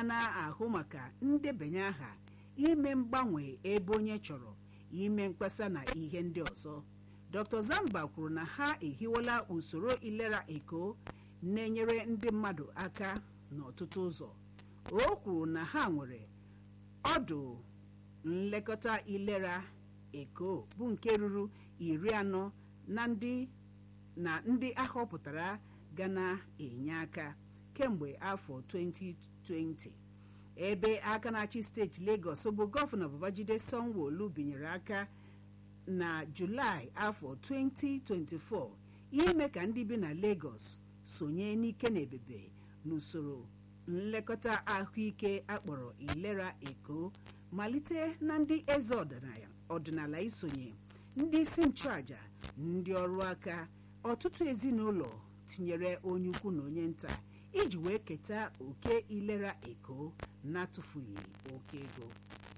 na-ahụ maka ndebanye aha ime mgbanwe ebe onye chọrọ ime mkpesa na ihe ndị ọzọ dr zamba kwuru na ha ehiwela usoro ilera eko na-enyere ndị mmadụ aka n'ọtụtụ ụzọ o kwuru na ha nwere ọdụ nlekọta ilera eko bụ nke ruru iri anọ na ndị na ndị ahọpụtara ga na-enye aka kemgbe afọ 2020 ebe aka na-achị steeti Lagos bụ gọvanọ Babajide Sanwo-Olu binyere aka na Julaị afọ 2024 ime ka ndị bi na Lagos sonye n'ike na ebebe n'usoro nlekọta ahụike akpọrọ ilera eko malite na ndị eze ọdịnala isonye ndị isi nchụaja ndị ọrụ aka ọtụtụ ezinụlọ tinyere onye ukwu na onye nta iji wee keta oke ilera eko na-atụfughị oke ego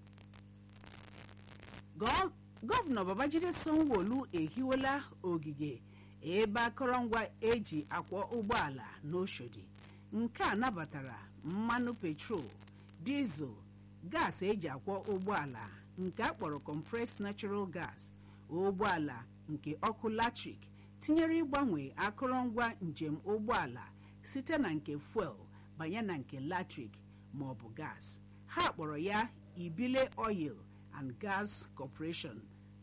gọvanọ babajide sanwo-olu ehiwela ogige ebe akọrọngwa eji akwọ ụgbọala n'oshodi nke a nabatara mmanụ petrol dizel gas eji akwọ ụgbọala nke a kpọrọ compressed natural gas ụgbọala nke ọkụ latrik tinyere ịgbanwe akụrụngwa njem ụgbọala site na nke fuel banye na nke latrik ma ọ bụ gas ha kpọrọ ya ibile oil and gas corporation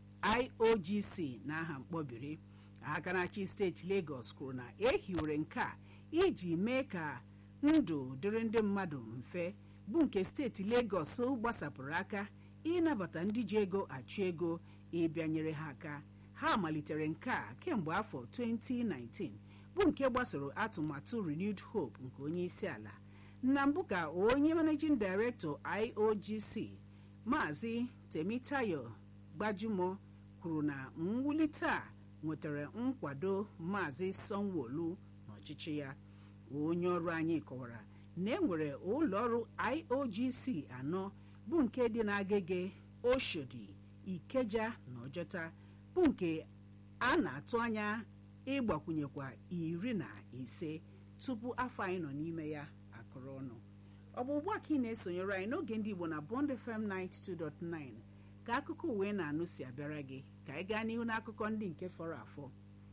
iogc n'aha mkpọbiri aka na-achị steeti lagos kwuru na ehiwere nke a iji mee ka ndụ dịrị ndị mmadụ mfe bụ nke steeti lagos gbasapụrụ aka ịnabata ndị ji ego achụ ego ịbịanyere ha aka ha malitere nke a kemgbe afọ 2019 bụ nke gbasoro atụmatụ renewed hope nke onye isi ala na mbụ ka onye managing director iogc maazị temitayo gbajumo kwuru na mwulite a nwetara nkwado maazị sanwo-olu n'ọchịchị ya onye ọrụ anyị kọwara na enwere ụlọọrụ iogc anọ bụ nke dị n'agege oshodi ikeja na ọjọta bụ nke a na-atụ anya ịgbakwunyekwa iri na ise tupu afọ anyị nọ n'ime ya akụrụ ọnụ ọ bụ ugbu a ka ị na-esonyere anyị n'oge ndị igbo na bond fm 92.9 ka akụkọ uwe na-anụ si abịara gị ka anyị gaa n'ihu n'akụkọ ndị nke fọrọ afọ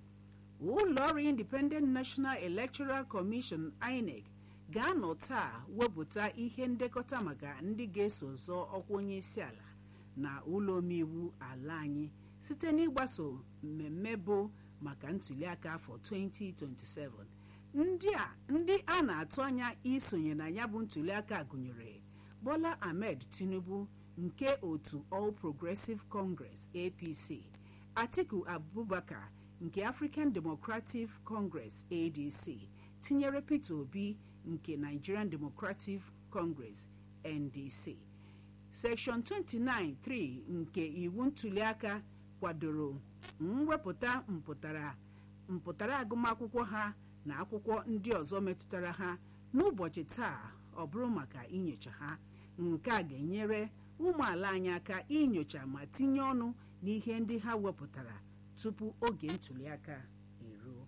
ụlọ ọrụ independent national electoral commission inec ga-anọ taa wepụta ihe ndekọta maka ndị ga-eso zọọ ọkwa onye isi ala na ụlọ omeiwu ala anyị site n'ịgbaso mmemme bụ maka ntuliaka afọ 2027 ndị a ndị a na-atụ anya isonye na ya bụ ntuliaka gụnyere bola ahmed tinubu nke otu all progressive congress apc atiku abubakar nke african democratic congress adc tinyere peter obi nke nigerian democratic congress ndc section 29(3) nke iwu ntuliaka kwadoro mwepụta mpụtara mpụtara agụmakwụkwọ ha na akwụkwọ ndị ọzọ metụtara ha n'ụbọchị taa ọ bụrụ maka inyocha ha nke a ga-enyere ụmụ ala anyị aka inyocha ma tinye ọnụ n'ihe ndị ha wepụtara tupu oge ntuliaka eruo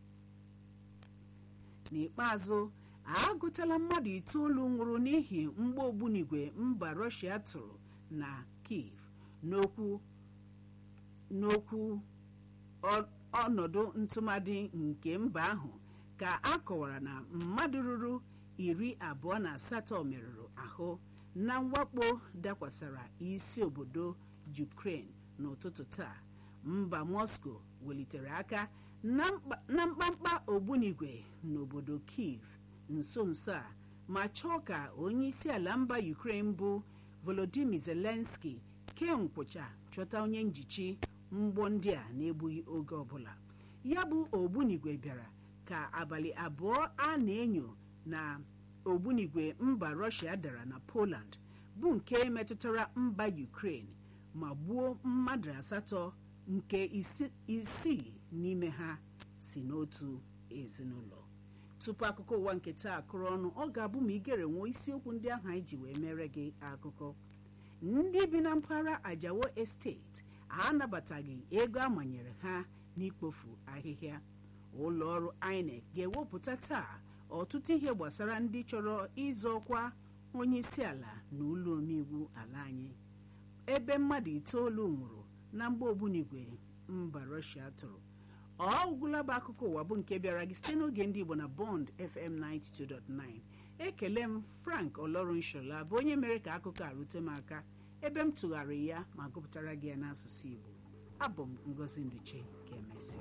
n'ikpeazụ agụtala mmadụ itoolu nwụrụ n'ihi mgba ogbunigwe mba rọshia tụrụ na kiev n'okwu n'okwu ọnọdụ ntụmadị nke mba ahụ ka a kọwara na mmadụ ruru iri abụọ na asatọ merụrụ ahụ na mwakpo dakwasara isi obodo Ukraine n'ụtụtụ taa mba Moscow welitere aka na mkpamkpa ogbunigwe n'obodo Kiev nso nso a ma chọọ ka onye isi ala mba Ukraine bụ Volodymyr Zelensky kee nkwụcha chọta onye njichi mgbọ ndị a na-egbughị oge ọbụla ya bụ ogbunigwe bịara ka abalị abụọ a na-enyo na ogbunigwe mba Russia dara na Poland bụ nke metụtara mba Ukraine ma gbuo mmadụ asatọ nke isii n'ime ha si n'otu ezinụlọ tupu akụkọ ụwa nke taa akụrụ ọnụ ọ ga-abụ ma igere nwee isiokwu ndị ahụ anyị ji wee mere gị akụkọ ndị bi na mpaghara Ajawo Estate anabataghị ego amanyere ha n'ikpofu ahịhịa ụlọ ọrụ INEC ga-ewepụta taa ọtụtụ ihe gbasara ndị chọrọ ịzọ ọkwa onye isi ala na ụlọ omeiwu ala anyị ebe mmadụ itoolu nwụrụ na mgba ogbunigwe mba rọshia tụrụ ọ gwụla bụ akụkọ ụwa bụ nke bịara gị site n'oge ndị igbo na bond fm 92.9 ekele m frank olorunshola bụ onye mere ka akụkọ a rute m aka ebe m tụgharị ya ma gụpụtara gị ya n'asụsụ igbo abụ m ngozi nduche ka emesịa